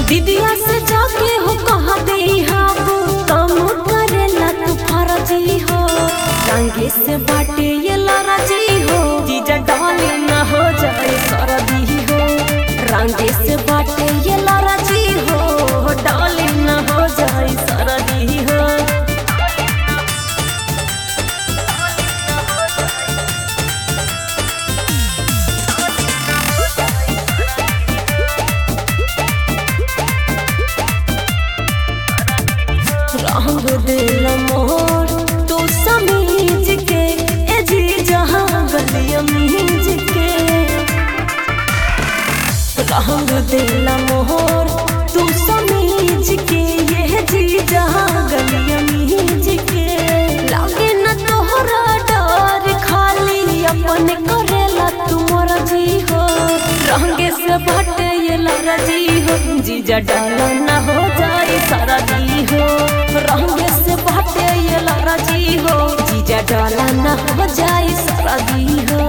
दीदिया से जाके हो कहा दे हम काम करेला तू फरजी हो रंगे से बाटे ये लरजी हो जीजा डाले न हो जाए सरदी हो रंगे से बाटे ये लरजी हो डाले न हो जाए सरदी हो रंग दिल मोर तू समीज के ए जी जहां गलिया मीज के रंग दिल मोर तू समीज के ये जी जहां गलिया मीज के लागे न तोहरा डर खाली अपन करेला तू मर्जी हो रंगे से भटे ये लरजी हो जीजा डाला न हो जाए सारा दी हो रंगे से भटे ये लरजी हो जीजा डाला न हो जाए सारा दी हो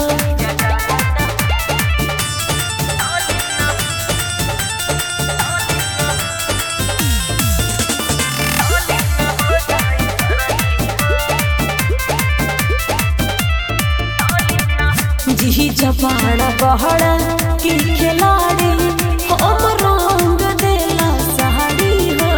जी जबाना बहड़ा की खिलाड़ी हम रंग देला साड़ी हो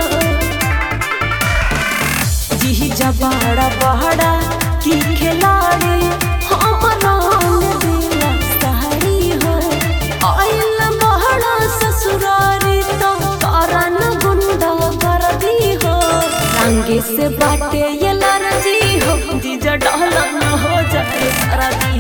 जी जबाड़ा बहड़ा की खिलाड़ी हम रंग देला साड़ी हो आइल बहड़ा ससुरारी तो कारण गुंडा कर दी हो रंगे से बाटे ये लरजी हो जीजा डाला न हो जाए सारा दी